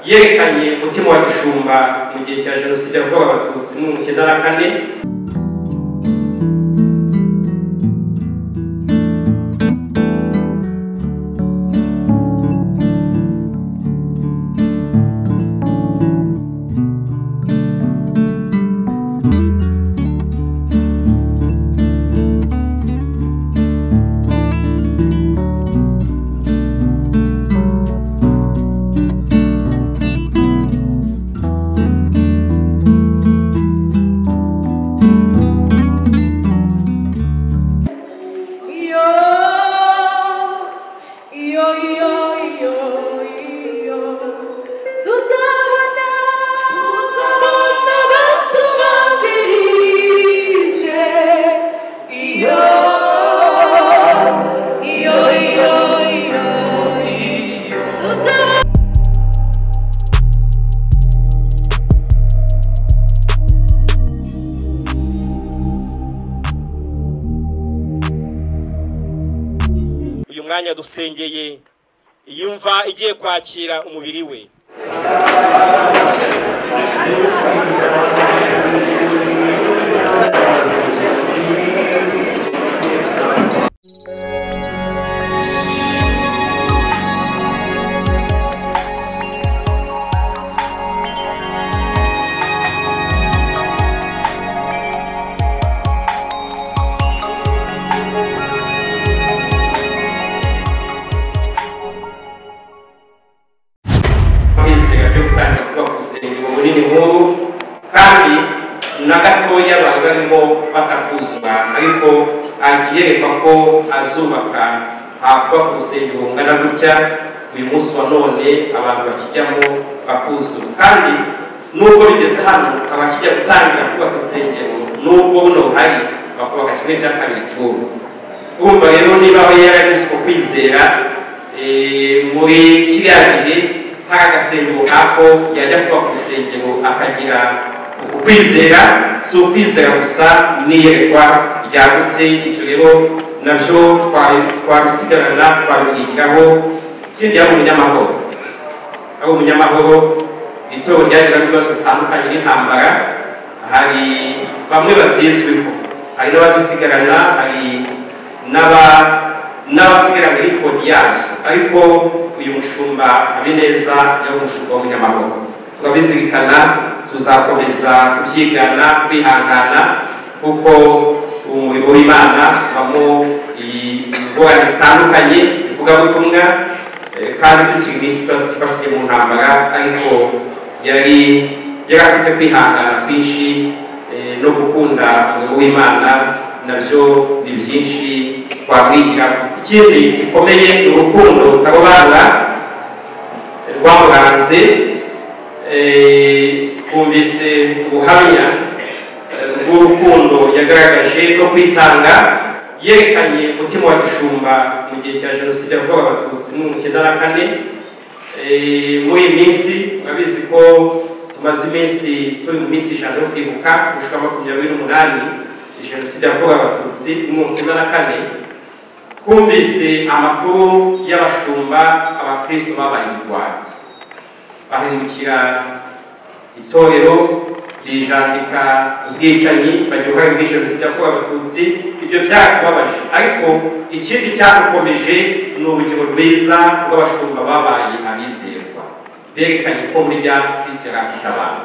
yerekanye umutima wa gishumba mu gihe cya jenoside yakorewe abatutsi mu bihumbi icyenda na kane uyu mwanya dusengeye yumva igiye kwakira umubiri we bisega byo gutangira kuba ku rusengero bunini nk'ubu kandi na gatoya bari barimo batakuzura ariko akiyerekwa ko azubaka hakuba ku rusengero bungana gutya uyu munsi wa none abantu bakijyamo bakuzura kandi nubwo bigeze hano abakijya gutangira kubaka insengero nubwo buno hari bakubaka kimwe cya kabiri cy'ubu urumva rero niba we yarabuze uko kwizera eh, muri kiriya gihe hari agasengero nk'ako yajya kuba ku rusengero akagira ukwizera si ukwizera gusa n'iyerekwa ryagutse ibyo rero nabyo twarusigarana twabigiraho ikindi yari umunyamahoro ari umunyamahoro itorero ryagiramo ibibazo bitandukanye n'intambara hari bamwe bazizwiho hari n'abazisigarana hari n'aba n'abasigara muri kodi yazo ariko uyu mushumba habineza yari umushumba w'umunyamahoro turabizirikana tuzakomeza kubyigana kwihangana kuko umurimo w'imana ubamo ingorane zitandukanye ivugabutumwa kandi tukiri mu isi tuba twifashije mu ntambara ariko yari yari afite kwihangana kwinshi eh, no gukunda umurimo w'imana nabyo ni byinshi twamwigira ikindi gikomeye urukundo rutarobanura rwamuranze twumvise ubuhamya bw'urukundo yagaragaje no kwitanga yerekanye umutima wa gishumba mu gihe cya jenoside yakorewe abatutsi mu bihumbi icyenda na kane muri iyi minsi urabizi ko tumaze iminsi turi mu minsi ijana yo kwibuka gushika makumyabiri n'umunani jenoside yakorewe abatutsi mu bihumbi icyenda na kane twumvise amakuru y'abashumba abakristo babaye mu rwanda bahindukira itorero rijandika ubwicanyi bagira uruhare muri jenoside yakorewe abatutsi ibyo byaratubabaje ariko ikindi cyadukomeje ni urugero rwiza rw'abashumba babaye abizerwa berekanye ko burya kristo yari afite abantu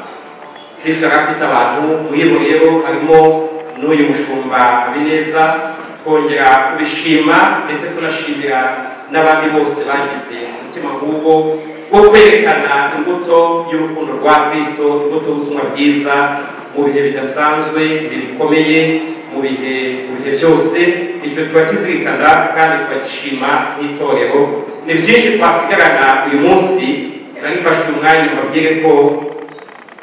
kristo yari afite abantu muri bo rero harimo n'uyu mushumba habineza twongera kubishima ndetse tunashimira n'abandi bose bagize umutima nk'ubwo wo kwerekana imbuto y'urukundo rwa kristo imbuto y'ubutumwa bwiza mu bihe bidasanzwe mu bihe bikomeye mu bihe mu bihe byose icyo tuba kizirikana kandi tukagishima nk'itorero ni byinshi twasigarana uyu munsi arifashe umwanya mbabwire ko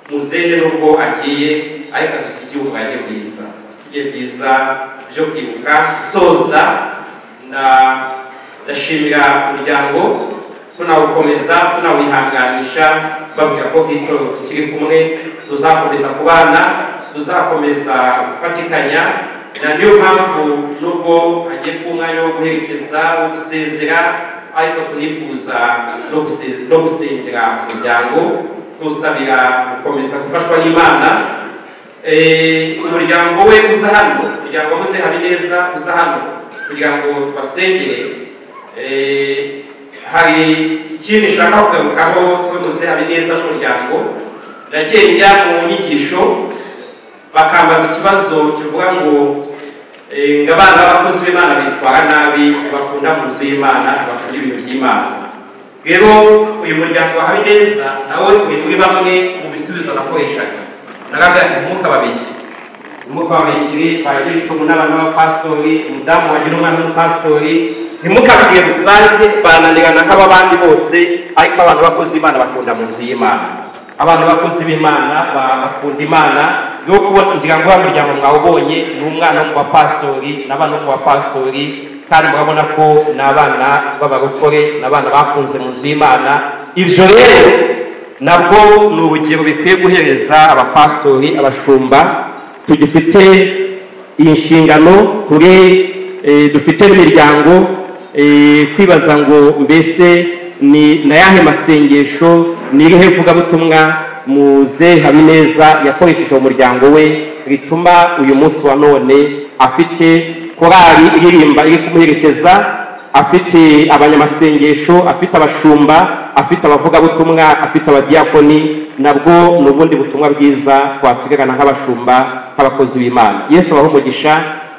muzehe nubwo agiye ariko adusigiye ubwage bwiza adusigiye bwiza byo kwibuka soza ndashimira umuryango tunawukomeza tunawihanganisha babwira ko nk'itorero tukiri kumwe tuzakomeza kubana tuzakomeza gufatikanya na niyo mpamvu nubwo hagiye kuba umwanya wo guherekeza wo gusezera ariko tunifuza no gusi- no gusengera umuryango tuwusabira gukomeza gufashwa n'imana Eh, umuryango we uza hano umuryango wahoze habineza uza hano kugira ngo tubasengere Eh, hari ikintu nshaka kugarukaho tunoze habineza n'umuryango nagiye njya mu nyigisho bakambaza ikibazo kivuga ngo eh, ngo abana b'abakozi b'imana bitwara nabi bakunda mu nzu y'imana bakunda ibintu by'imana rero uyu muryango wa habineza nawe uri muri bamwe mu bisubizo nakoreshaga narabwira ati ntukababeshye ntimukababeshyire bagira icumu n'abana b'abapasitori umudamu wagira umwana w'umupasitori ntimukabwire rusange bananirana nk'ababandi bose ariko abantu bakozi b'imana bakunda mu nzu y'imana abantu bakozi b'imana ba- bakunda imana yo kubona kugira ngo wa muryango mwawubonye ni umwana wo mu bapasitori n'abana bo mu bapasitori kandi murabona ko ni abana b'abarokore ni abana bakunze mu nzu y'imana ibyo rero nabwo ni urugero bikwiye guhereza abapasitori abashumba tugifite iyi nshingano turi eh, dufite n'imiryango eh, kwibaza ngo mbese ni na yahe masengesho ni irihe vugabutumwa muze habineza yakoresheje umuryango we rituma uyu munsi wa none afite korali iririmba iri kumuherekeza afite abanyamasengesho afite abashumba afite abavugabutumwa afite abadiyakoni nabwo ni ubundi butumwa bwiza twasigarana nk'abashumba nk'abakozi b'imana yesu abaho umugisha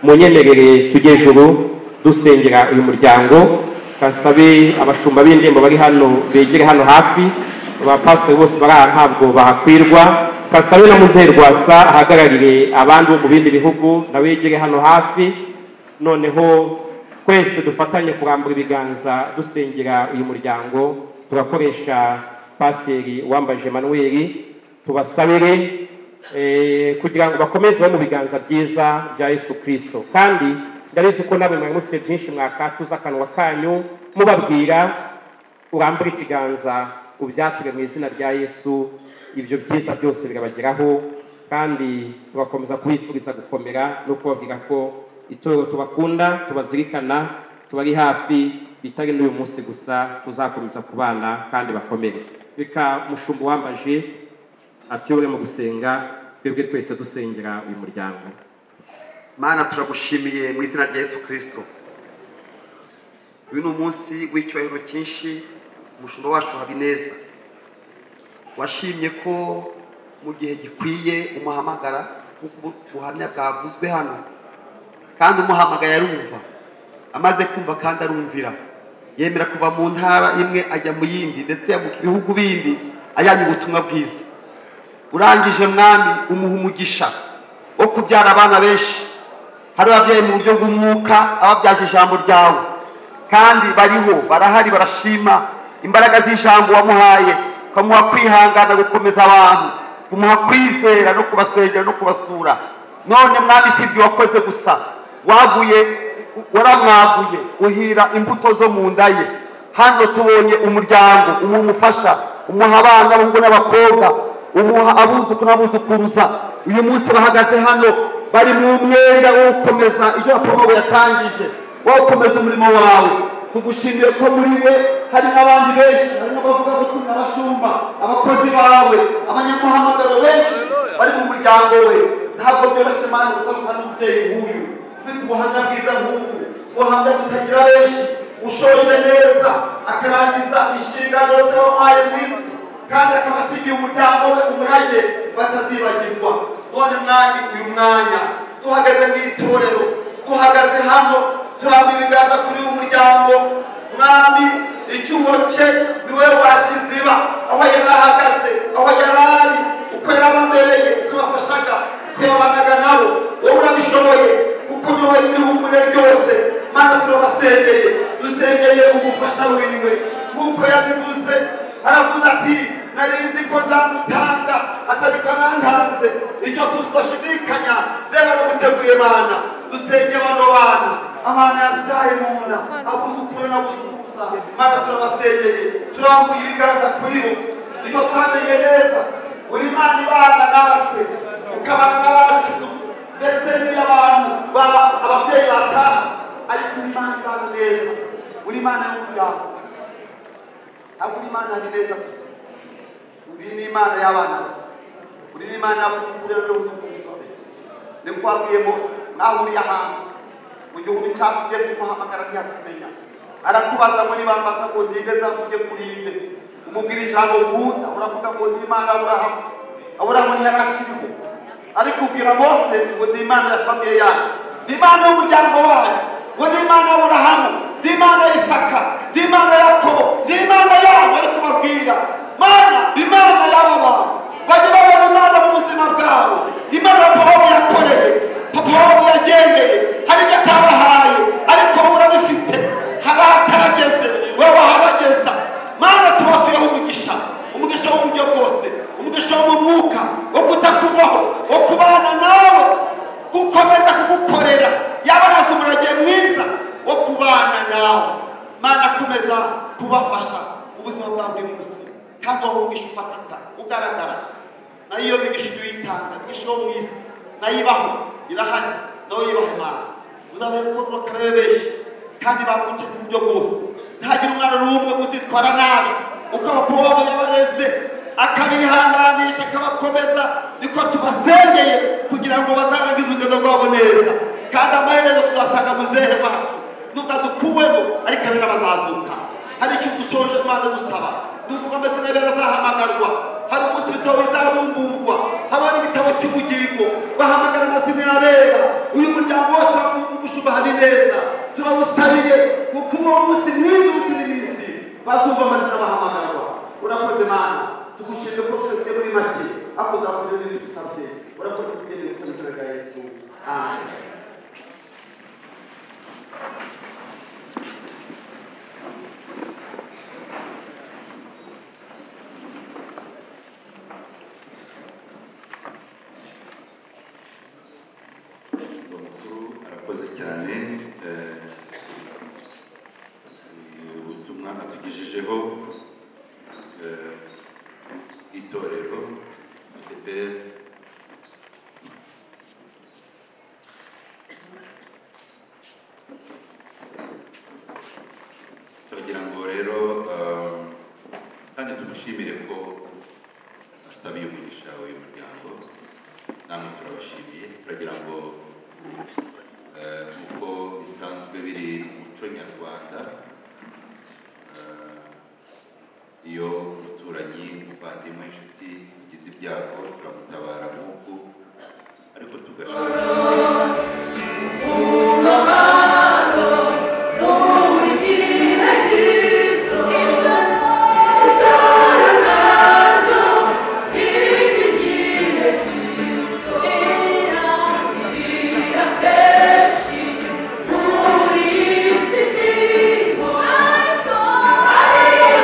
munyemerere tujye juru dusengera uyu muryango basabe abashumba b'indirimbo bari hano begere hano hafi abapasitori bose bari aha ntabwo bahakwirwa kasabe na muzehe rwasa ahagararire abandi bo mu bindi bihugu nawe yegere hano hafi noneho twese dufatanye kurambura ibiganza dusengera uyu muryango turakoresha pasiteri wambaje manuweli tubasabire eh, kugira ngo bakomeze bari mu biganza byiza bya yesu kirisito kandi ndabizi ko namwe mwari mufite byinshi mwakatuza akanwa kanyu mubabwira urambure ikiganza ubyature mu izina rya yesu ibyo byiza byose birabageraho kandi tugakomeza kubifuriza gukomera no kubabwira ko itorero tubakunda tubazirikana tubari hafi bitari n'uyu munsi gusa tuzakomeza kubana kandi bakomere reka mushumba wambaje atuyobore mu gusenga twebwe twese dusengera uyu muryango mana turagushimiye mu izina rya yesu kirisito uyu ni umunsi w'icyubahiro cyinshi umushumba wacu habineza washimye ko mu gihe gikwiye umuhamagara nk'uko ubu buhamya bwavuzwe hano kandi umuhamagaye arumva amaze kumva kandi arumvira yemera kuva mu ntara imwe ajya mu yindi ndetse ajya mu bihugu bindi ajyanye ubutumwa bwiza urangije mwami umuha umugisha wo kubyara abana benshi hari ababyeyi mu buryo bw'umwuka ababyaje ijambo ryawe kandi bariho barahari barashima imbaraga z'ijambo wamuhaye ukamuha kwihangana gukomeza abantu kumuha kwizera no kubasengera no kubasura none mwami si ibyo wakoze gusa waguye waramwaguye uhira imbuto zo mu nda ye hano tubonye umuryango umuha umufasha umuha abana abahungu n'abakobwa umuha abuzukuru n'abuzukuruza uyu munsi bahagaze hano bari mu mwenda wo gukomeza ibyo apolowe yatangije wo gukomeza umurimo wawe tugushimiye ko muri we hari n'abandi benshi harimo abavugabutumwa abashumba abakozi bawe abanyamuhamagaro benshi bari mu muryango we ntabwo byoroshye mani gutandukana n'umubyeyi nk'uyu ufite ubuhamya bwiza nk'ubu ubuhamya butagira benshi ushoje neza akarangiza inshingano z'abamuhaye mu isi kandi akaba asigiye umuryango we umurage batazibagirwa none mwanya uyu mwanya duhagaze mu itorero duhagaze hano turamba ibiganza kuri uyu muryango mwami icyuho cye ni we wakiziba aho yari ahagaze aho yari ari uko yari abamereye uko bafashaga uko yabanaga nabo wowe urabishoboye kuko niho ibihugu ryose mana turabasengeye dusengeye umufasha wiwe nk'uko yabivuze aravuze ati nari nzi ko nzamutanga atariko nantanze icyo tudashidikanya rero aramuteguye mana dusengeye bano bana abana yabyaye mu nda abuzukuru n'abuzukuruza mana turabasengeye turambuye ibiganza kuri bo icyo twamenye neza uri mana ibana natwe ukabana n'abacu ndetse n'abantu ba- ababyeyi bataha ariko uri imana izaza neza uri imana y'umuryango ntabwo uri imana habineza gusa uri n'imana y'abana bawe uri n'imana y'abuzukuru rero n'abuzukuru ni ko wabwiye mose mwahuriye ahantu mu gihugu cyakugiye kumuhamagara ntiyakumenya arakubaza ngo niba mbasa ngo ndinde nzakujye kurinde umubwira ijambo nkunda uravuga ngo ndi imana aburahamu aburahamu ntiyari akiriho ariko ubwira mose ngo ndi imana ya famiye yawe ndi imana y'umuryango wayo ngo ndi imana y'aburahamu ndi imana y'isaka ndi imana yakobo ndi imana yabo ariko babwira mana imana y'aba bantu bajye babona imana mu buzima bwabo imana papa wabo yakoreye papa wabo yagendeye hari ibyo atabahaye ariko wowe urabifite haba hatarageze wowe wahabageza mana tuba turiho umugisha umugisha w'uburyo bwose umugisha wo mu mwuka wo kutakuvaho wo kubana nawe gukomeza kugukorera yaba arazi umurage mwiza wo kubana nawe mana komeza kubafasha ubuzima bwa buri munsi kandi aho umugisha ufatika ugaragara nayo iyo migisha ujya uyitanga imigisha yo mu isi nayo ibaho irahari nawe yubahe imana uzabe kororoka babe benshi kandi bakuke ku buryo bwose ntihagire umwana n'umwe uzitwara nabi uko abakobwa babo yabareze akabihanganisha akabakomeza niko tubasengeye kugira ngo bazarangize urugendo rwabo neza kandi amaherezo tuzasanga mu zehe wacu nubwo adukuwemo ariko abera bazazuka hari ikintu dusoje rwanda dusaba duvuga mbese n'abera azahamagarwa hari umunsi ibitabo bizabumburwa haba n'igitabo cy'ubugingo bahamagara amazina y'abera uyu muryango wose wagushuba hari neza turawusabiye kuko uwo munsi mwiza utiri minsi bazumva amazina bahamagarwa urakoze mana tugushimire ko tugeze muri make ariko uzakoze n'ibyo dusabye urakoze tugende mu izina rya yesu amen umushumba mukuru arakoze cyane eh, eh, ubutumwa atugejejeho eh, itorero FPR. turagira ngo rero eh, kandi tumushimire ko asabiye umugisha w'uyu muryango namwe turabashimiye turagira ngo Eh, uko bisanzwe biri mu muco nyarwanda eh, iyo umuturanyi umuvandimwe inshuti ugize ibyago turamutabara nk'uku ariko tugashaka Yeah.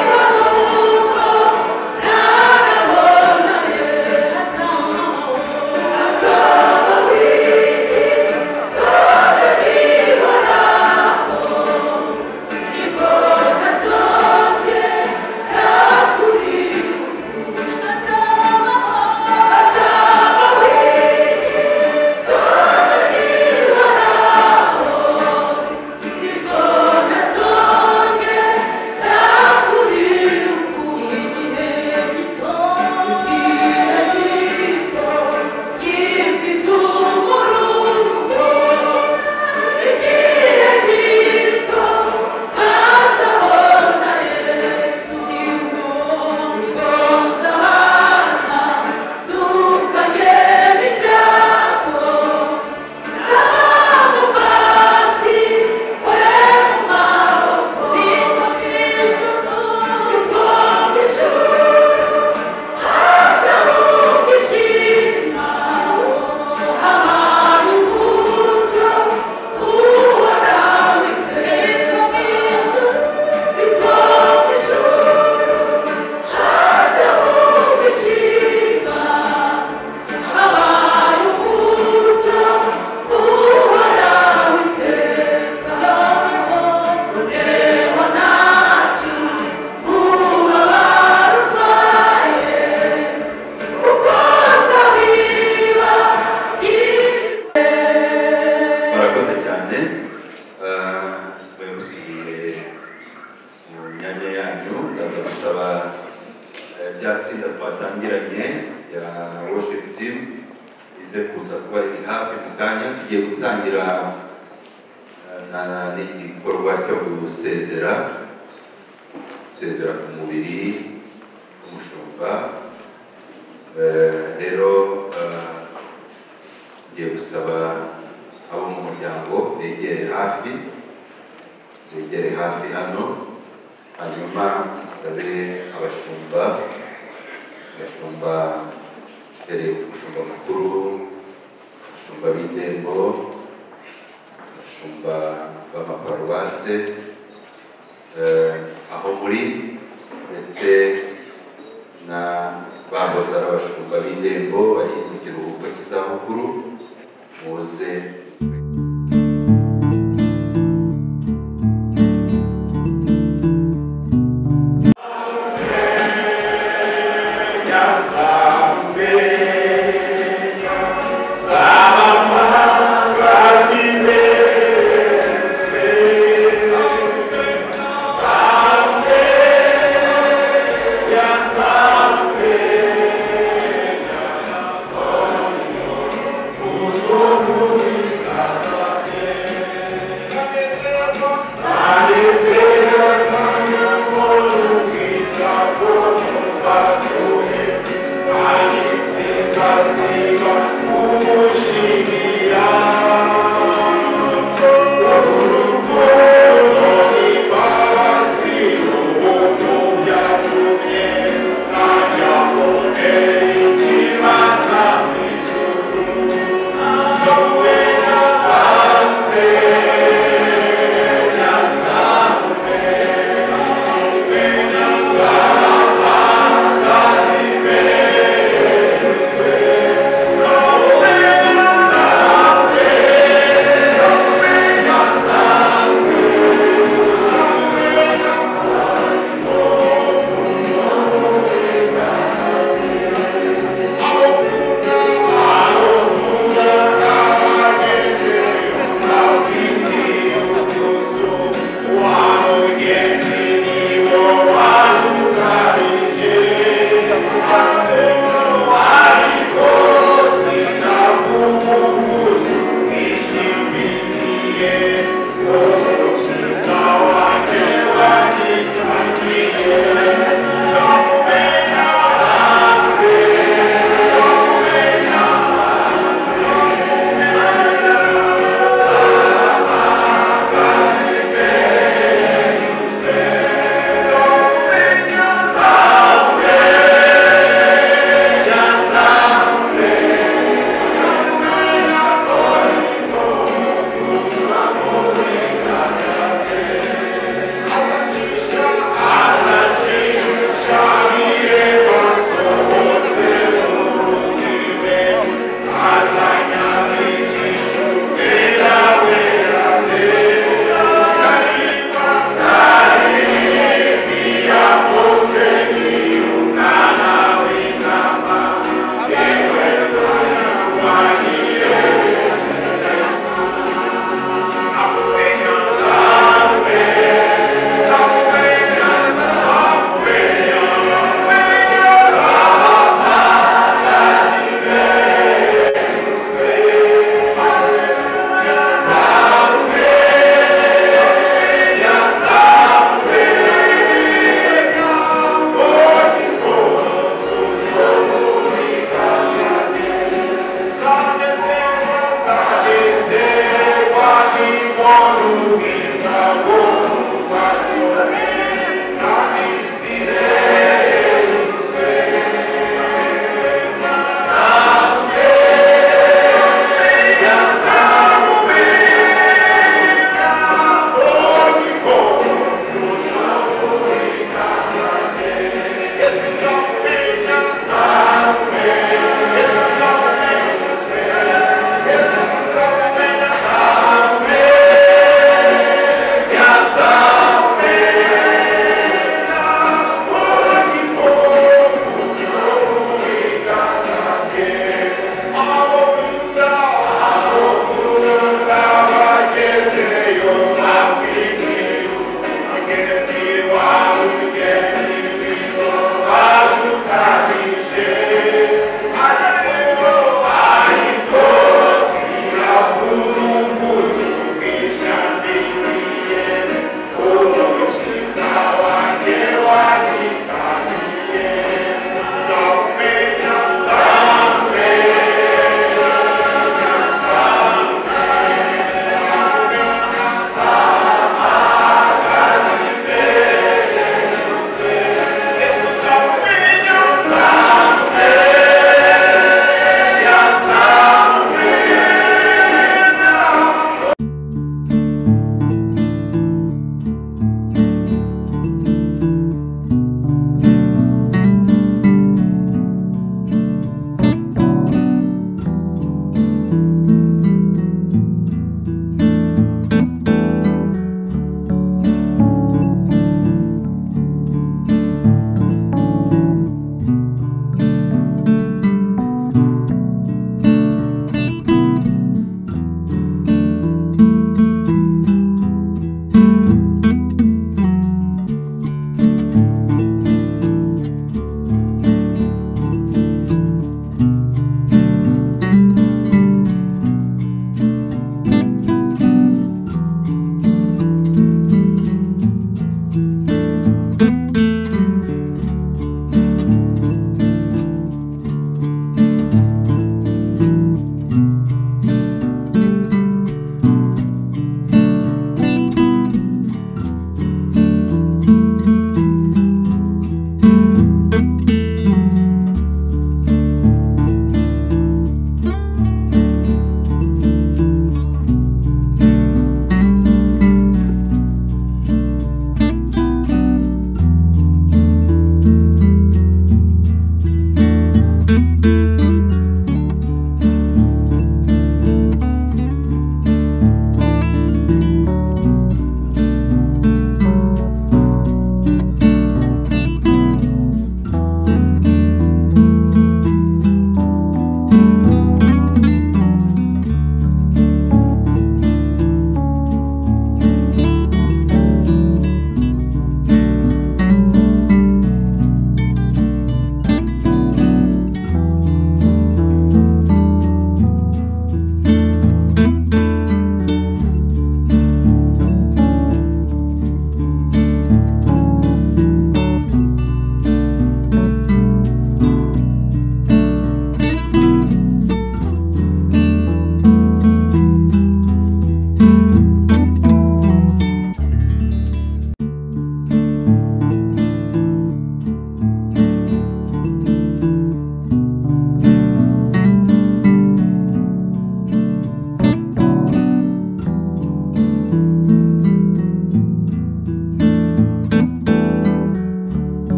eh, bya tsinda twatangiranye ya worship team ize kuza kuba riri hafi mu kanya tugiye gutangira eh, na na- n'igikorwa cyo gusezera gusezera ku mubiri umushumba Eh, rero eh, ngiye gusaba abo mu muryango begere hafi zegere hafi hano hanyuma nsabe abashumba abashumba mbereye ku mushumba mukuru abashumba b'indembo abashumba b'amaparuwase eh, aho muri ndetse na bahoze ari abashumba b'indembo bari mu kiruhuko cy'izabukuru muze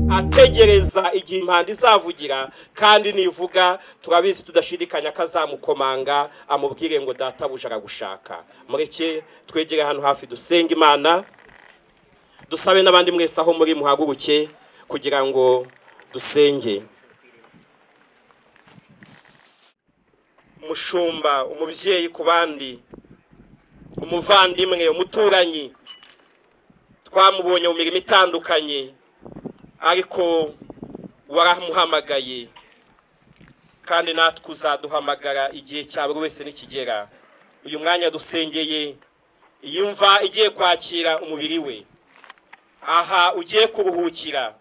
gutegereza igihe impanda izavugira kandi nivuga turabizi tudashidikanya ko azamukomanga amubwire ngo databuja aragushaka mureke twegere hano hafi dusenga imana dusabe n'abandi mwese aho muri muhaguruke kugira ngo dusenge umushumba umubyeyi ku bandi umuvandimwe umuturanyi twamubonye mu mirimo itandukanye ariko waramuhamagaye kandi natwe uzaduhamagara igihe cya buri wese nikigera uyu mwanya dusengeye yumva igiye kwakira umubiri we aha ugiye kuruhukira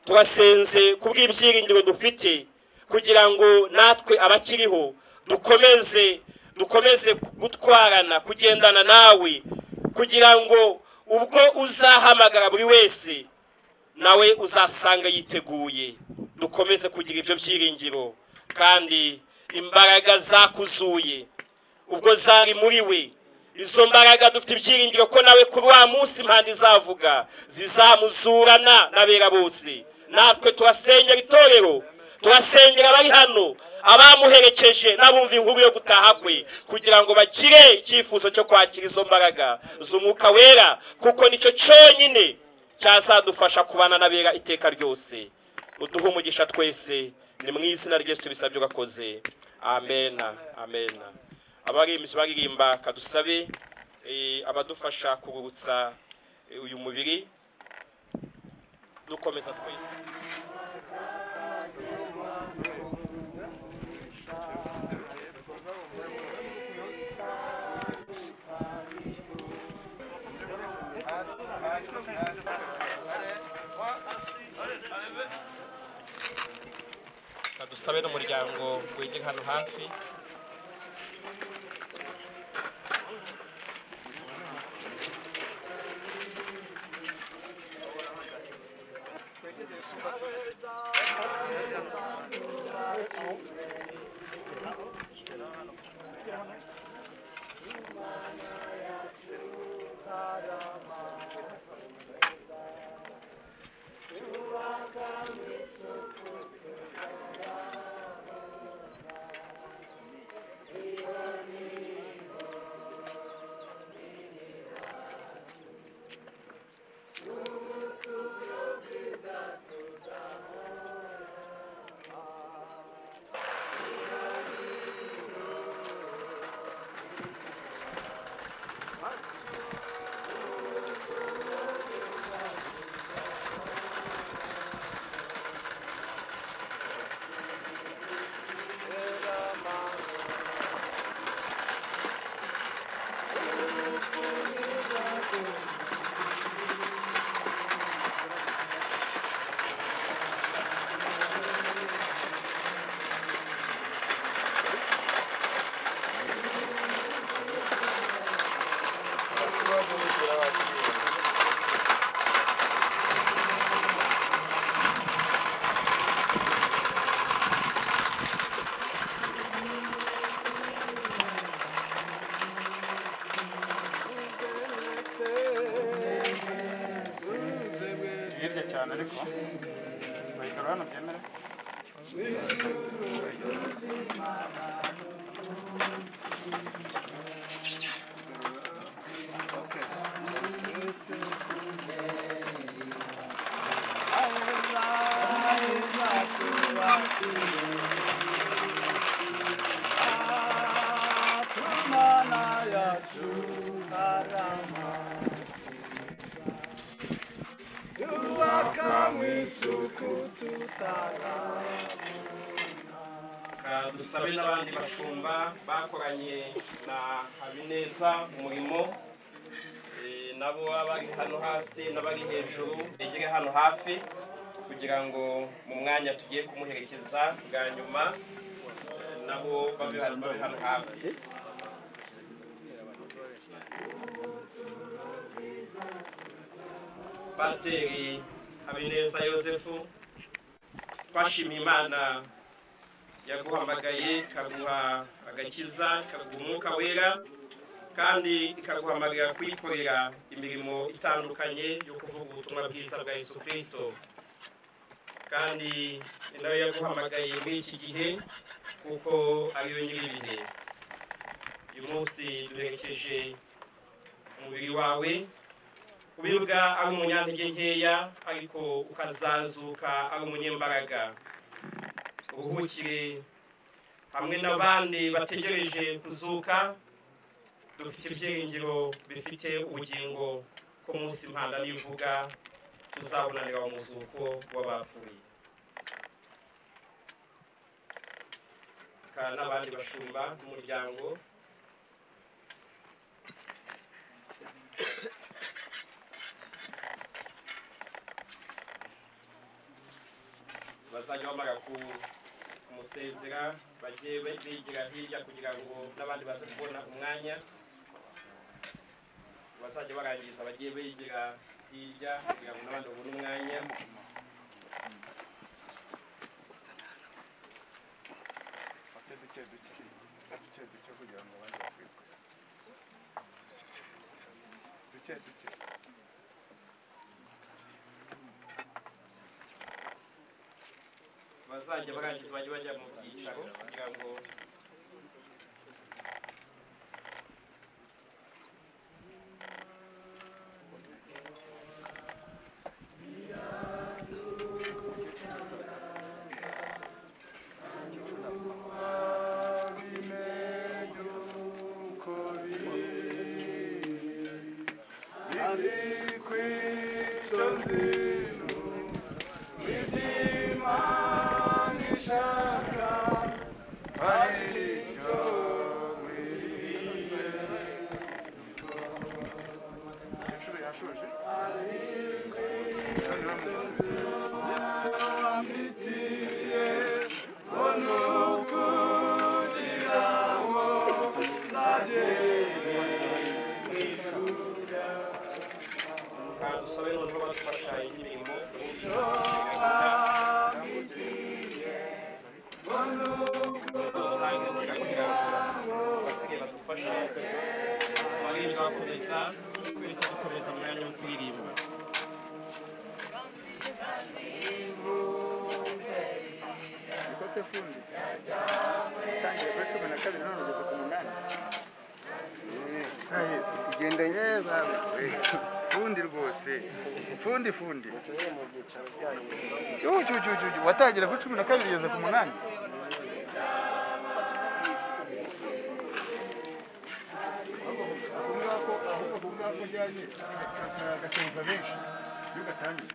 turasenze ku bw'ibyiringiro dufite kugira ngo natwe abakiriho dukomeze dukomeze gutwarana kugendana nawe kugira ngo ubwo uzahamagara buri wese nawe uzasanga yiteguye dukomeze kugira ibyo byiringiro kandi imbaraga zakuzuye ubwo zari muri we izo mbaraga dufite ibyiringiro ko nawe kuri wa munsi impande izavuga zizamuzurana n'abera bose natwe turasengera itorero turasengera abari hano abamuherekeje n'abumva inkuru yo gutaha kwe kugira ngo bagire icyifuzo cyo kwakira izo mbaraga z'umwuka wera kuko nicyo cyonyine cyazadufasha kubana n'abera iteka ryose uduhe umugisha twese ni mu izina ryese tubisabye urakoze amena amena abarimbyi baririmba kadusabe abadufasha kururutsa uyu mubiri dukomeza twese dusabe n'umuryango wegera hano hafi hirya cyane ariko bayikora hano byemera dusabe n'abandi bashumba bakoranye na habineza umurimo Eh, nabo abari hano hasi n'abari hejuru begere hano hafi kugira ngo mu mwanya tugiye kumuherekeza bwa nyuma eh, nabo babe babe hano hafi pasiteri habineza yosefu twashimiye imana yaguhamagaye ikaguha agakiza ikaguha umwuka wera kandi ikaguhamagarira kuyikorera imirimo itandukanye yo kuvuga ubutumwa bwiza bwa yesu kirisito kandi ni nawe yaguhamagaye muri iki gihe kuko ariyo nyir'ibihe uyu munsi duherekeje umubiri wawe ubibwa ari umunyantege nkeya ariko ukazazuka ari umunyembaraga uruhukire hamwe n'abandi bategereje kuzuka dufite ibyiringiro bifite ubugingo ko munsi mpanda n'ivuga tuzabonanira mu muzuko w'abapfuye kandi n'abandi bashumba n'umuryango bazajya bamara ku- kumusezera bajye bigira hirya kugira ngo n'abandi baze kubona umwanya bazajya barangiza bagiye bigira hirya kugira ngo n'abandi babone umwanya bafite duke duke duke duke kugira ngo abandi batwikwe duke duke bazajya barangiza bajye bajya mu byicaro kugira ngo inshuro yashoje kandi usabe noneho badufasha indirimbo basigaye badufashe abarinzi bakomeza twese dukomeza mu mwanya wo kuririmba ikose fundi tangira kuri cumi na kabiri none ugeze ku munani ugendanye bawe fundi rwose fundi fundi usigaye mu byicaro byanyu ujujujuju watangira kuri cumi na kabiri ugeze ku munani ahubwo ngako ujyanye agasemva benshi iyo ugatangiye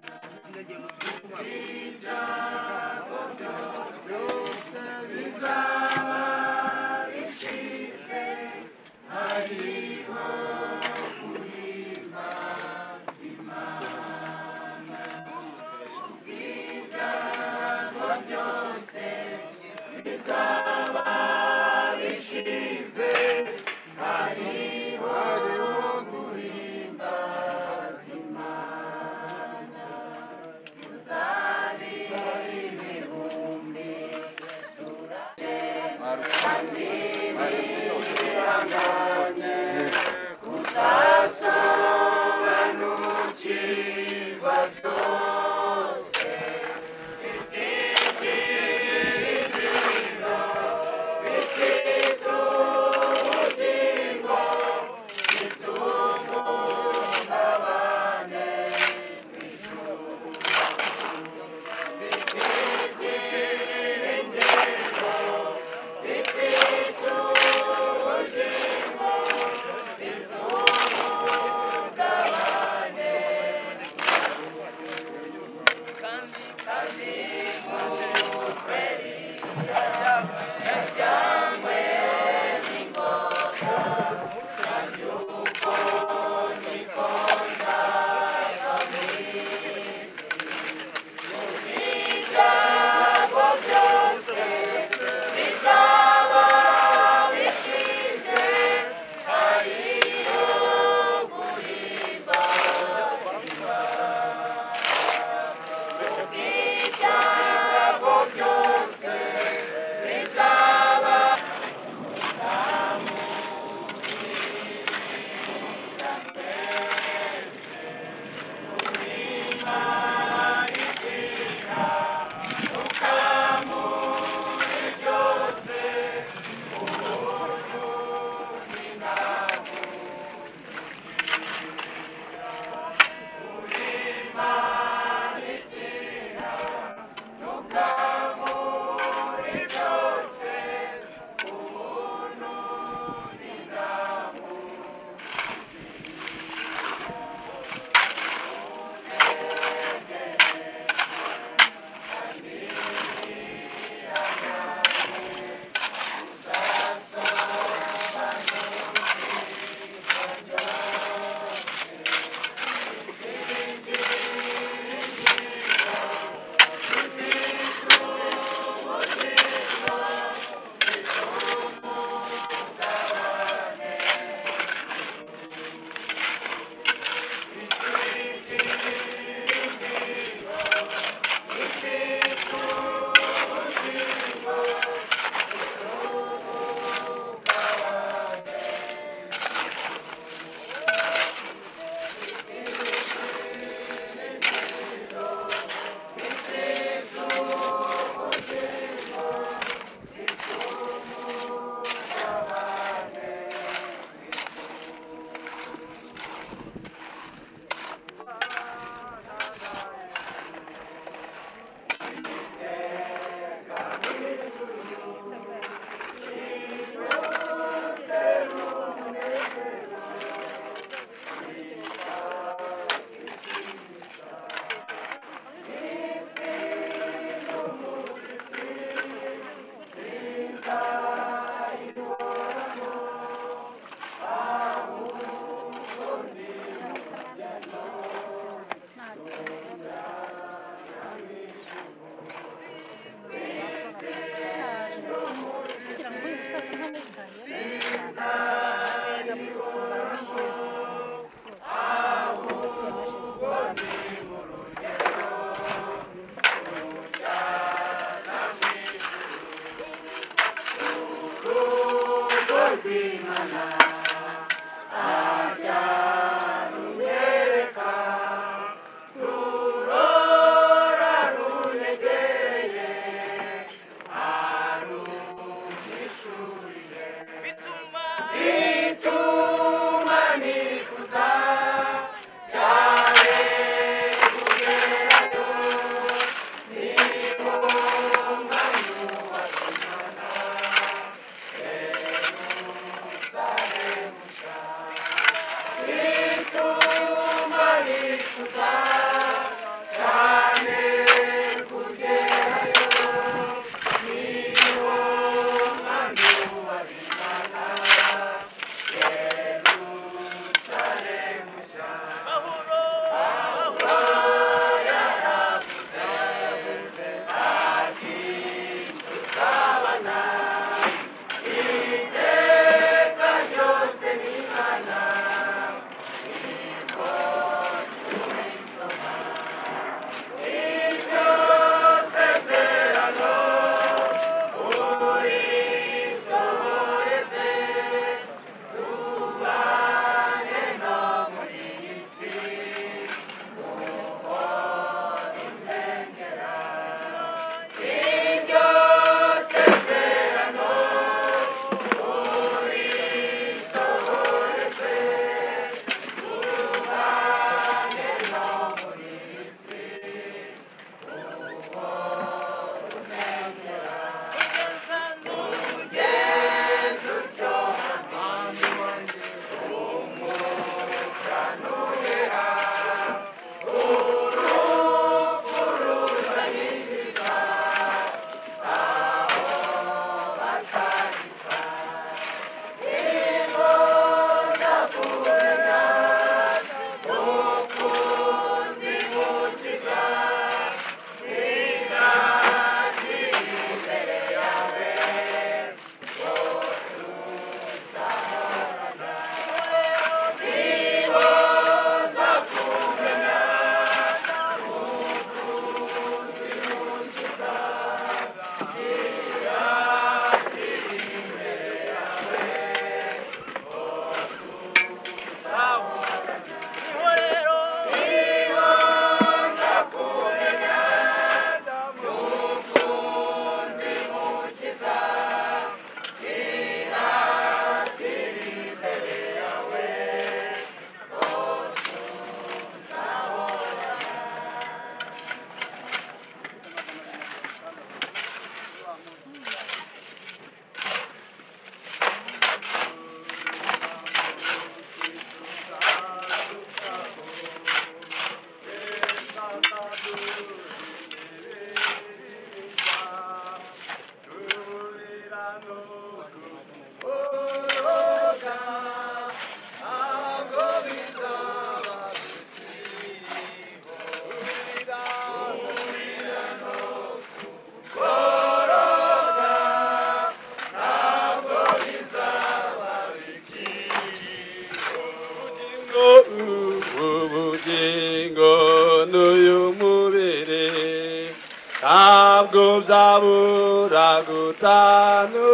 zabura gutanu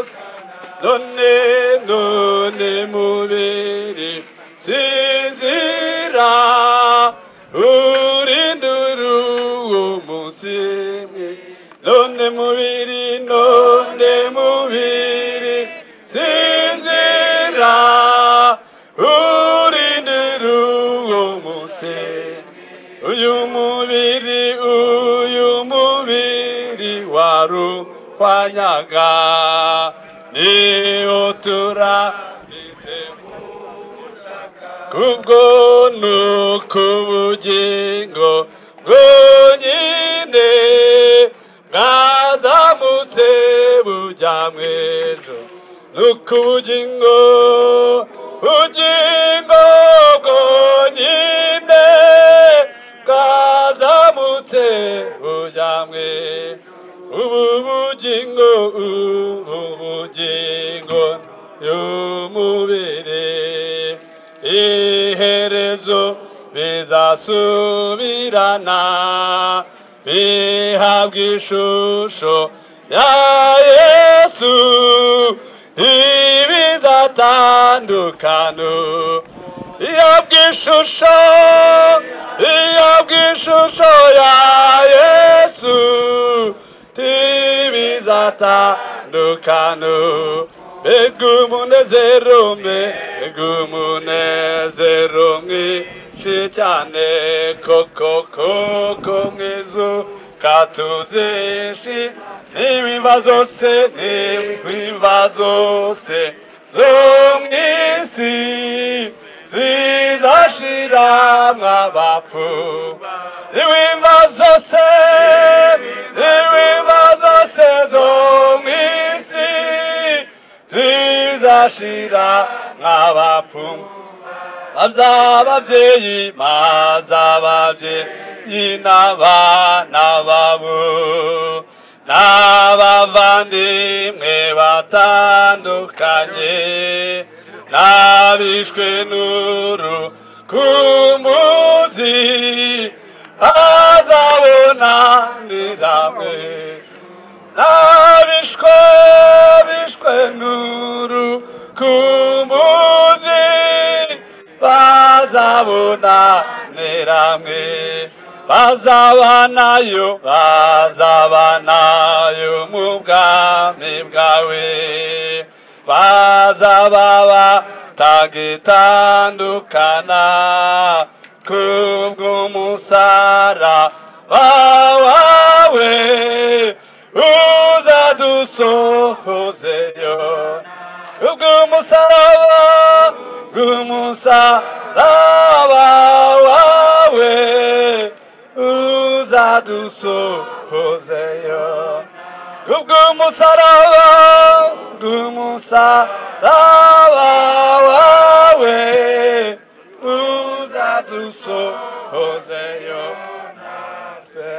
none none mubiri sinzira urinduru umusimi none mubiri none mubiri sinzira urinduru umusimi uyu mubiri uyu mubiri waru kwanyaga ni utura kubwo nukubugingo bwonyine bwazamutse bujya mwejo nukubugingo bugingo bwonyine bwazamutse bujya mwejo ubugingo ubugingo y'umubiri iherezo bizasubirana bihabwa ishusho ya yesu ibiza igatandukano iyo bw'ishusho iyo bw'ishusho ya yesu ntibizatandukano mbega umunezero mbega umunezero mwinshi cyane koko koko mwizu katuzeshi n'ibimva zose n'ibimva zose zo mu isi zizashira mw'abapfu n'ibimva zose n'ibimva zose zo mu isi zizashira mw'abapfu babza babyeyi maza babyeyi n'abana babo n'abavandimwe batandukanye n'abishwe n'urukumbuzi azabonaniramwe n'abishwe bishwe n'urukumbuzi bazabona neramwe bazabanayo bazabanayo mu bwami bwawe bazababa tagitandukana kubw'umusara wawe uzadusohozeyo kubw'umusaraba bw'umusaraba wawe uzadusohozeyo kubw'umusaraba bw'umusaraba wawe uzadusohozeyo natwe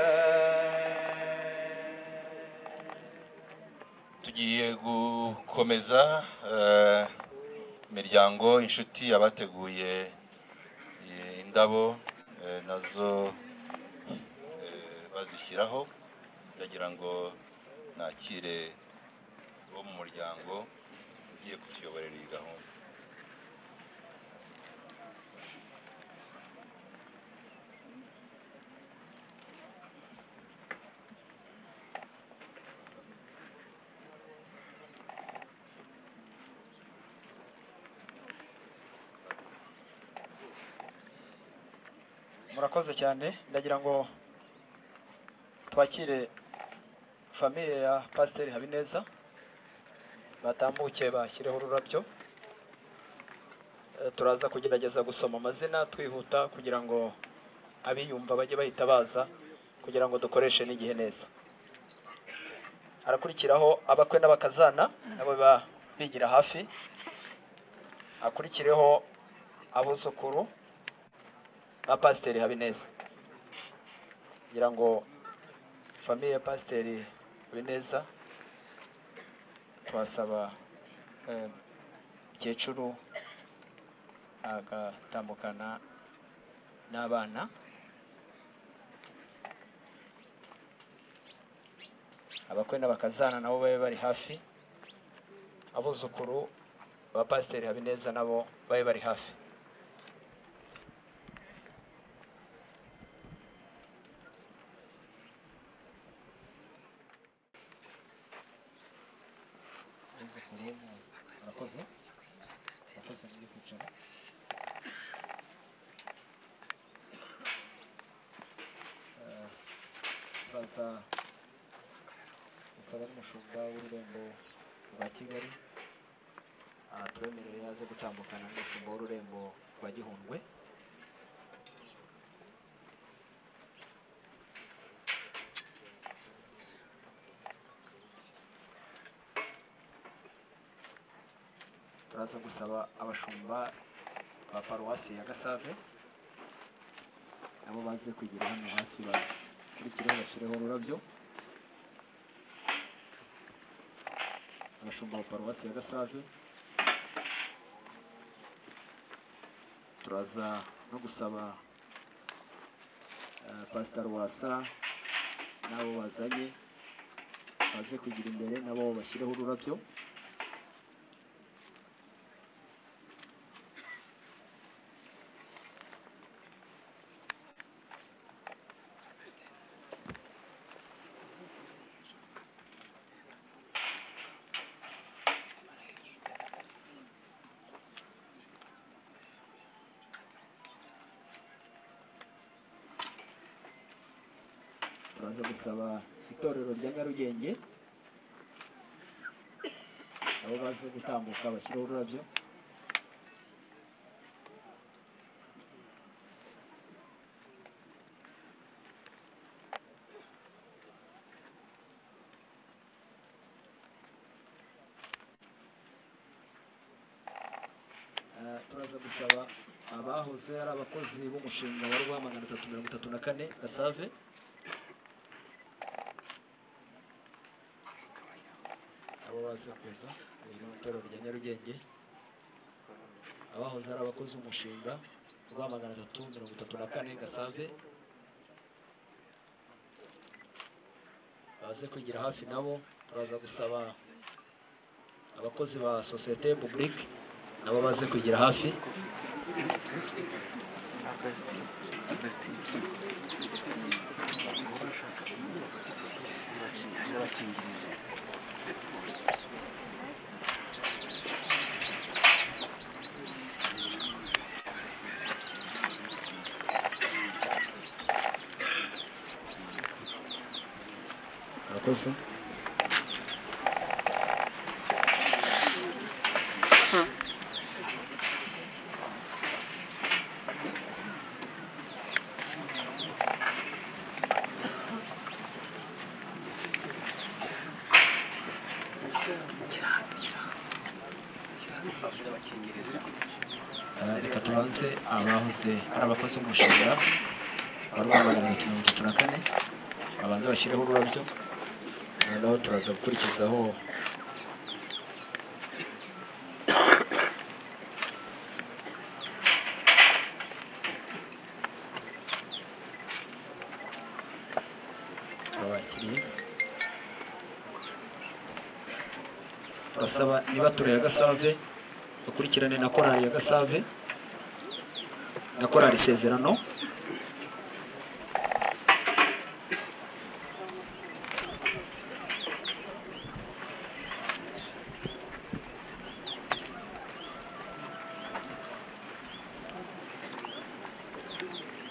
tugiye gukomeza eh, imiryango inshuti abateguye eh, indabo eh, nazo eh, bazishyiraho ndagira ngo nakire bo mu muryango ugiye kutuyoborera iyi gahunda murakoze cyane ndagira ngo twakire famiye ya pasiteri habineza batambuke bashyireho ururabyo Eh, turaza kugerageza gusoma amazina twihuta kugira ngo abiyumva bajye bahita baza kugira ngo dukoreshe n'igihe neza harakurikiraho abakwe n'abakazana nabo biba bigira hafi hakurikireho abuzukuru ba pasiteri habineza ngira ngo famiye ya pasiteri habineza twasaba eh, mukecuru agatambukana n'abana abakwe n'abakazana nabo babe bari hafi abuzukuru ba pasiteri habineza nabo babe bari hafi murakoze murakoze muri kwicara Eh, turaza gusaba n'umushumba w'ururembo rwa kigali ah, twemerere yaze gutambukana n'umushumba w'ururembo rwa gihundwe turaza gusaba abashumba ba paruwasi ya gasave nabo baze kwigira hano hafi bakurikireho bashyireho ururabyo abashumba ba paruwasi ya gasave turaza no gusaba eh, pasitari wasa n'abo bazanye baze kugira imbere nabo bashyireho ururabyo baza gusaba itorero rya nyarugenge abo baza gutambuka bashyiraho ururabyo Eh, turaza gusaba abahoze ari abakozi b'umushinga wa rwa magana atatu mirongo itatu na kane gasave abo baza kuza iri ni itorero rya nyarugenge abahoze ari abakozi b'umushinga wa magana atatu mirongo itatu na kane gasave baze kwigira hafi nabo turaza gusaba abakozi ba sosiyete publique nabo baze kwigira hafi murakoze Eh, reka tubanze abahoze ari abakozi b'umushinga wa rwa magana atatu mirongo itatu na kane babanze bashyireho ururabyo noneho turaza gukurikizaho turabakiriye turasaba niba ture ya gasave dukurikirane na korali ya gasave na korali isezerano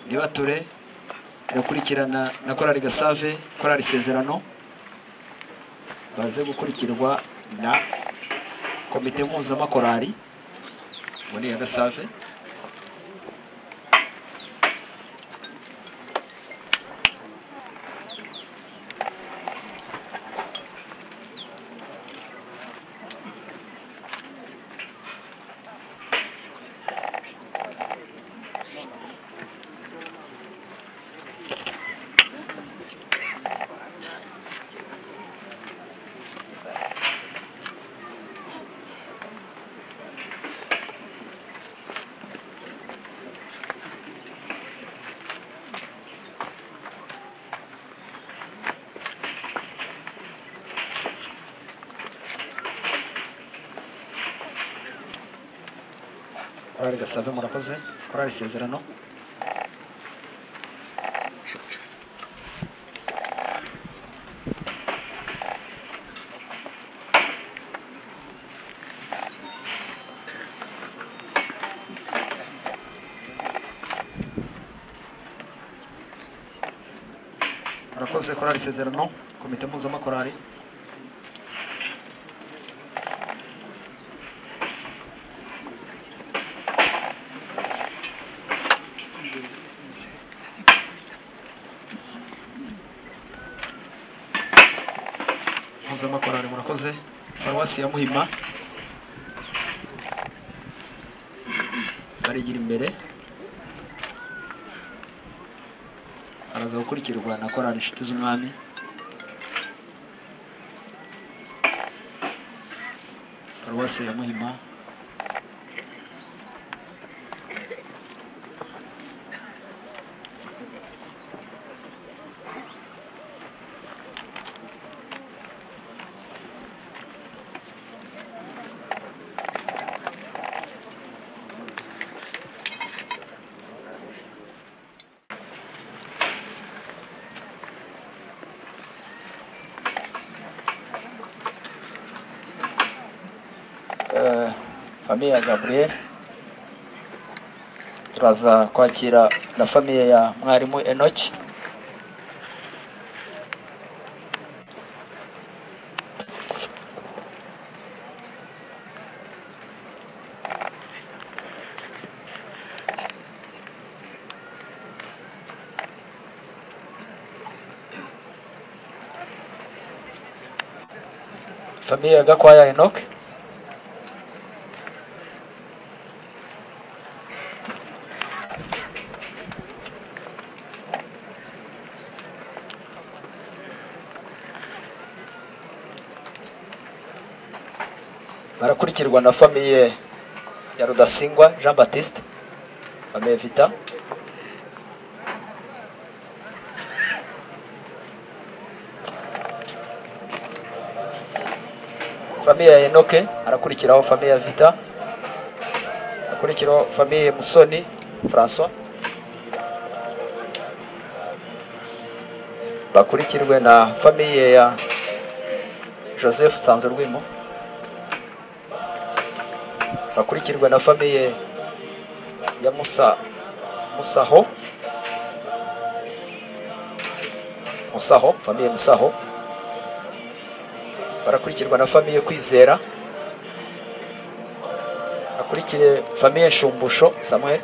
nibature irakurikirana na korali gasave korali isezerano baze gukurikirwa na komite mpuzamakorari ngo ni iya gasave korali gasave murakoze korali isezerano murakoze korali isezerano komite mpuzamakorari mpuzamakorari murakoze paruwasi ya muhima barigira imbere araza gukurikirwa na korali inshuti z'umwami paruwasi ya muhima famiye ya gaburiyeri turaza kwakira na famiye ya mwarimu enoki famiye ya gakwaya enoke barakurikirwa na famiye ya rudasingwa jean baptiste famiye vita famiye ya enoke arakurikiraho famiye ya vita arakurikiraho famiye ya musoni françois bakurikirwe na famiye ya joseph sanzurwimo bakurikirwe na famiye ya musa musaho musaho famiye musaho barakurikirwa na famiye kwizera akurikiye famiye shumbusho samuel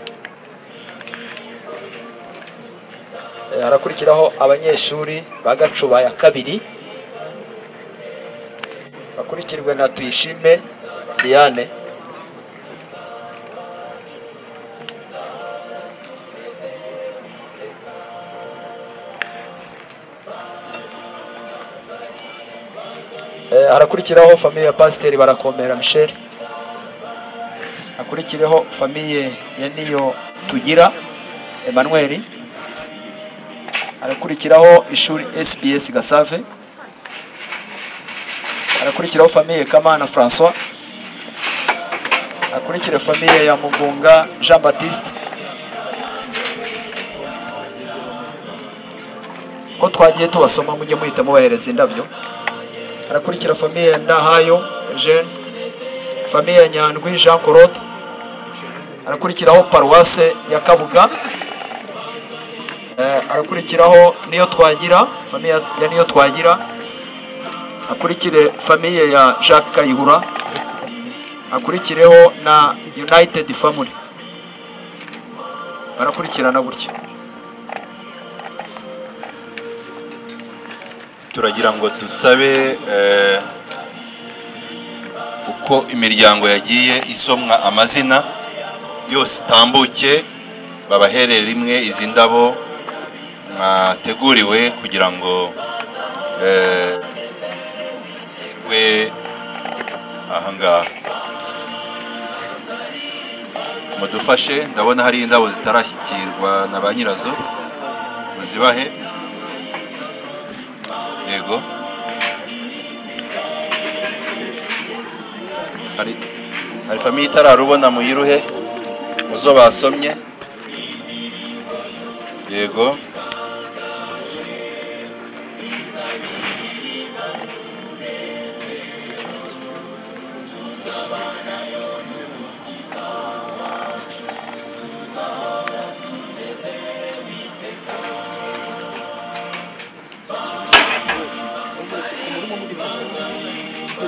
Eh, harakurikiraho abanyeshuri ba gacuba ya kabiri bakurikirwe na tuyishime diane Eh, harakurikiraho famiye ya pasiteri barakomera michel hakurikireho famiye ya niyo tugira emmanuel harakurikiraho ishuri sbs gasave harakurikiraho famiye kamana françois hakurikira famiye ya mugunga jean baptiste ko twagiye tubasoma mujye muhita mubahereza indabyo harakurikira famiye ya ndahayo eugene famiye ya nyandwi jean claude harakurikiraho paruwase ya kabuga Eh, harakurikiraho niyo twagira famiye ya niyo twagira hakurikire famiye ya jacques kayihura hakurikireho na united family barakurikirana gutyo turagira ngo dusabe eh, uko imiryango yagiye isomwa amazina yose itambuke babaherere rimwe izi ndabo mwateguriwe kugira ngo eh, we ahangaha mudufashe ndabona hari indabo zitarashyikirwa na ba nyirazo muzibahe yego hari hari famiye itararubona muyiruhe muzo basomye yego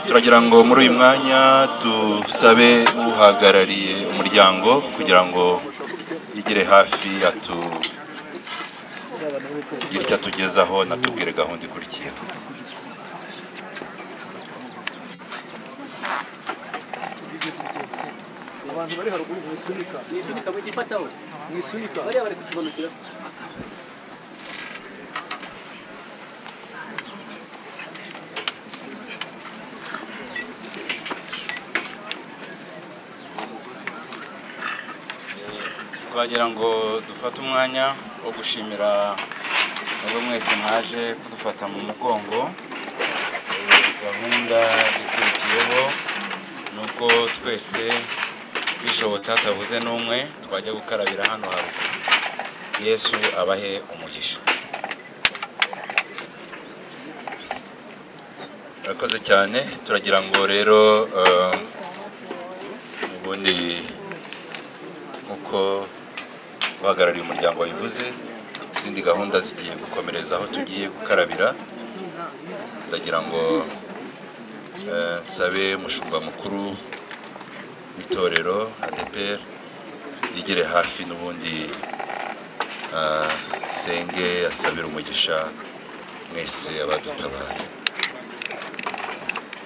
turagira ngo muri uyu mwanya dusabe uhagarariye umuryango kugira ngo yigire hafi atu tugire icyo atugezaho natubwire gahunda ikurikiye abantu bari haruguru mu isunika mu isunika mu gifataho mu isunika bariya bari kukimanukira twagira ngo dufate umwanya wo gushimira mwebwe mwese mwaje kudufata mu mugongo Eh, gahunda ikurikiyeho ni uko twese bishobotse hatabuze n'umwe twajya gukarabira hano haruguru yesu abahe umugisha murakoze cyane turagira ngo rero eh, ubundi nk'uko uhagarariye umuryango wabivuze izindi gahunda zigiye gukomereza aho tugiye gukarabira ndagira ngo eh, nsabe umushumba mukuru w'itorero adeperi yigere hafi n'ubundi ah, asenge asabire umugisha mwese abadutabaye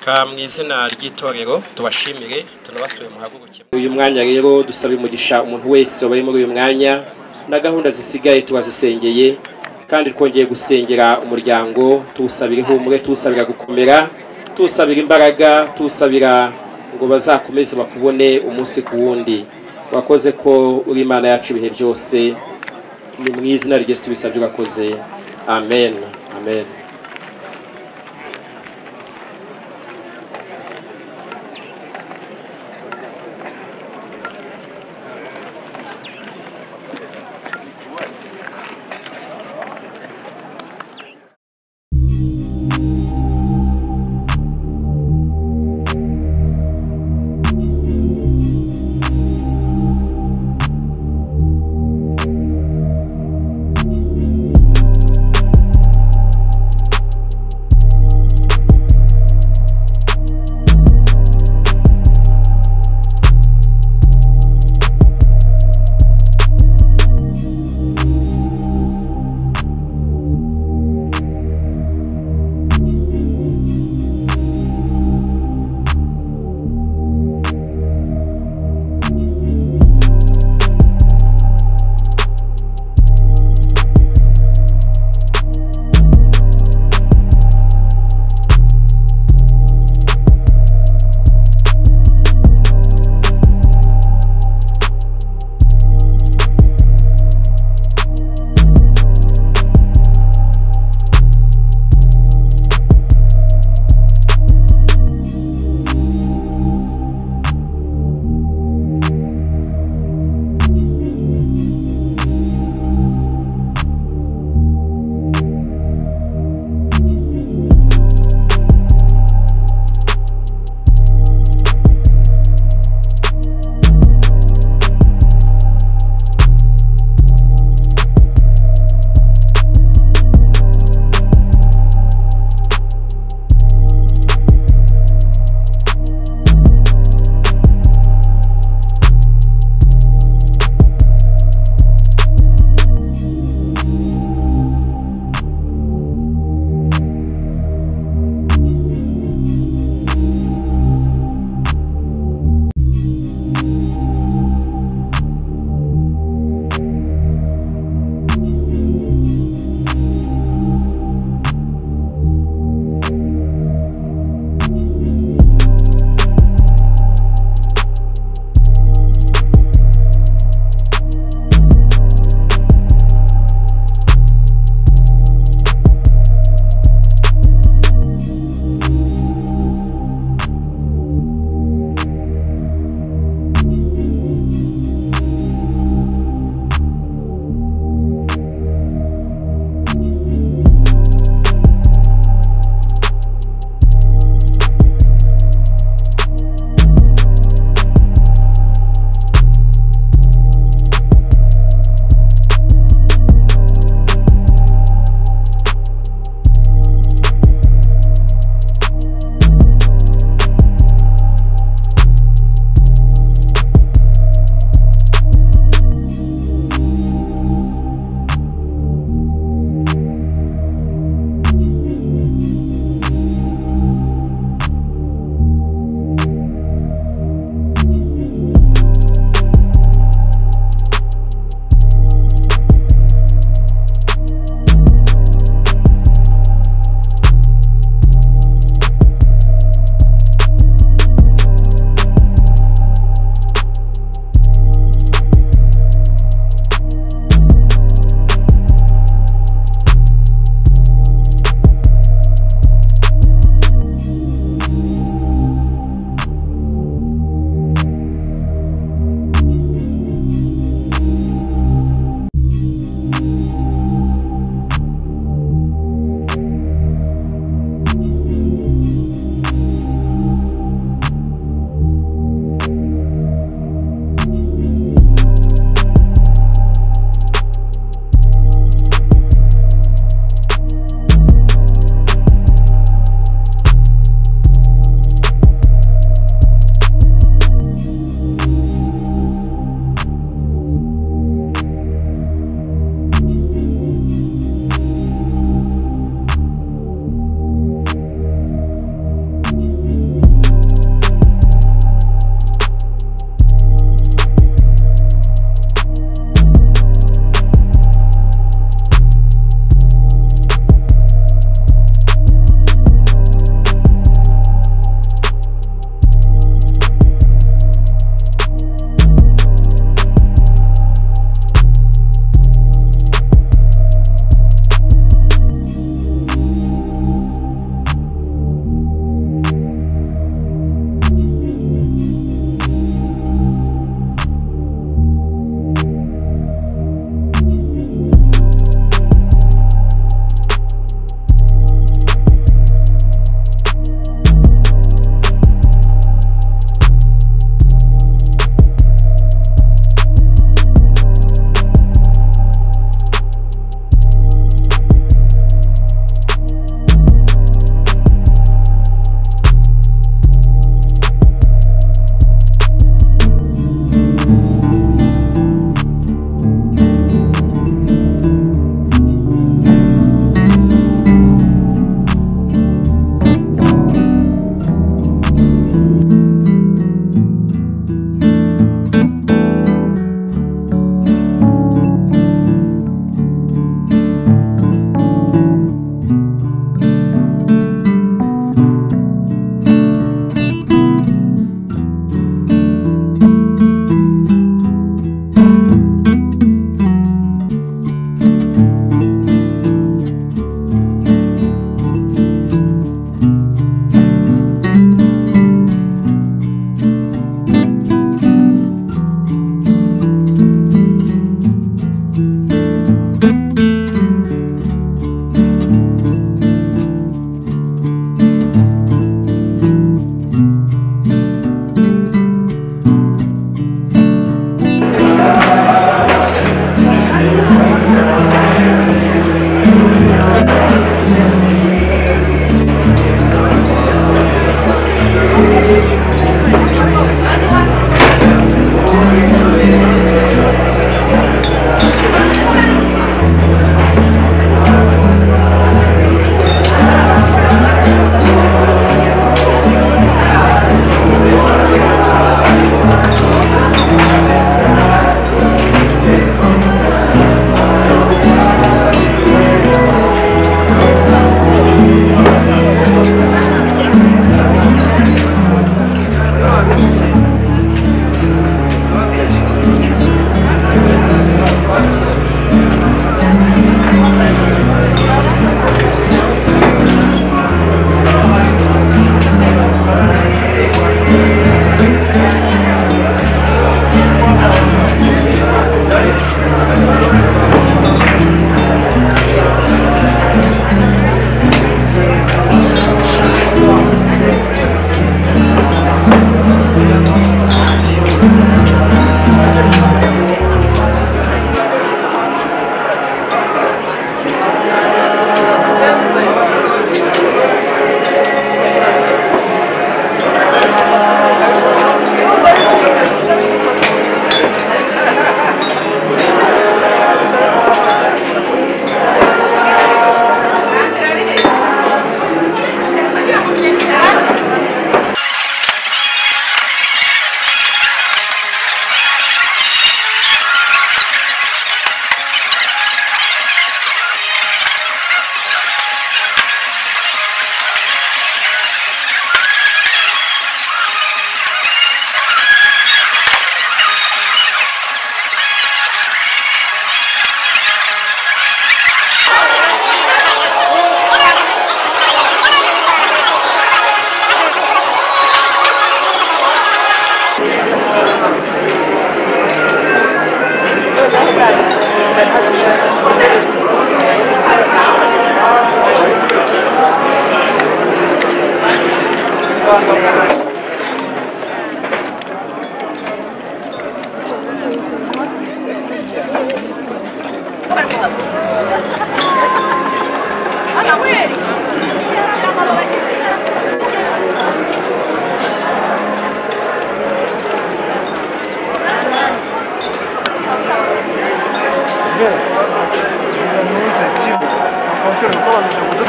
ka mu izina ry'itorero tubashimire tunabasuye muhaguruke uyu mwanya rero dusaba umugisha umuntu wese wabaye muri uyu mwanya na gahunda zisigaye tubazisengeye kandi twongeye gusengera umuryango tuwusabira ihumure tuwusabira gukomera tuwusabira imbaraga tuwusabira ngo bazakomeze bakubone umunsi ku wundi wakoze ko uri imana yacu ibihe byose ni mu izina ry'esu tubisabye urakoze amen amen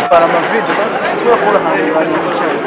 hari amavide kubera ko ahantu abantu bicaye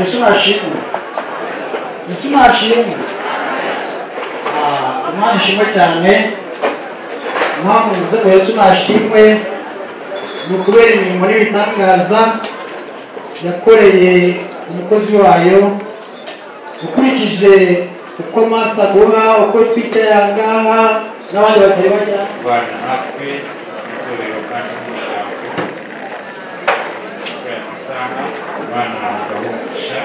Ese machismo. Ese machismo. Ah, Imana ishimwe cyane impamvu nze ngo Yesu nashimwe ni ukubera imirimo n'ibitangaza yakoreye umukozi wayo ukurikije uko masa guha uko twicaye aha ngaha n'abandi batari bajya kubana natwe itorero kandi n'ijambo kubera isaha abana bagahumvisha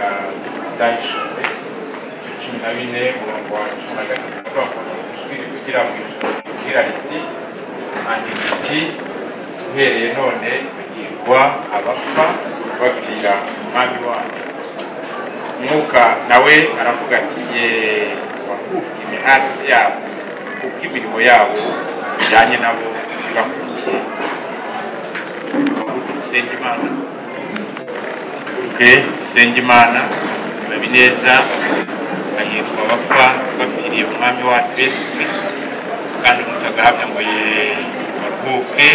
Thank you. cumi na bine umurongo wa cumi na gatatu twakomeje kugira ngo igira riti handika iti uhereye none tugirwa abapfa bapfira umwami wacu mwuka nawe aravuga ati yeee wakubwiye imihati yabo kubw'imirimo yabo bijyanye nabo bibakurikiye dusenge imana dusenge imana Habineza ahitwa abapfa bapfiriye umwami wacu yesu kirisito kandi umuntu agahamya ngo ye- baruhuke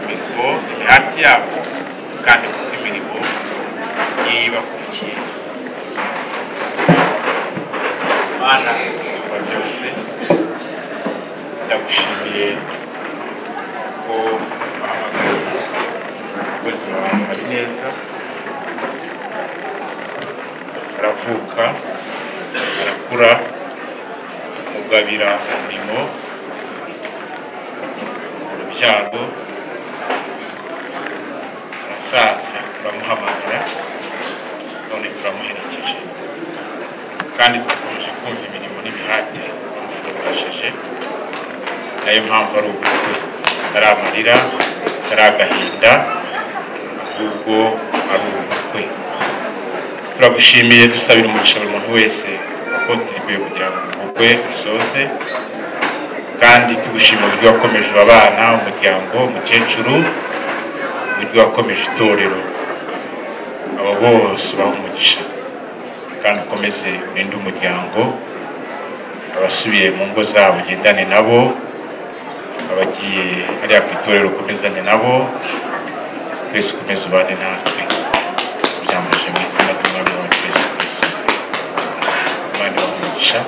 imirimo imihati yabo kandi kuko imirimo yibakurikiye mana isumba byose ndagushimiye ko bahamagaye ubuzima abantu bari neza aravuka arakura mugabira umurimo urubyaro arasaza turamuhamagara none turamuherekeje kandi dukomeje kumva imirimo n'imihati bamushobosheje nayo mpamvu ari ubukwe atari amarira atari agahinda ahubwo ari ubukwe turagushimiye dusabira umugisha buri muntu wese wakotiriwe kugira ngo ubukwe usoze kandi tugushima uburyo wakomeje abana umuryango umukecuru uburyo wakomeje itorero abo bose ubaha umugisha kandi ukomeze urinde umuryango abasubiye mu ngo zabo ugendane nabo abagiye hariya ku itorero ukomezane nabo twese ukomeze ubane natwe byamuje mu izina ry'umwami wacu yesu kirisito imana ibaha umugisha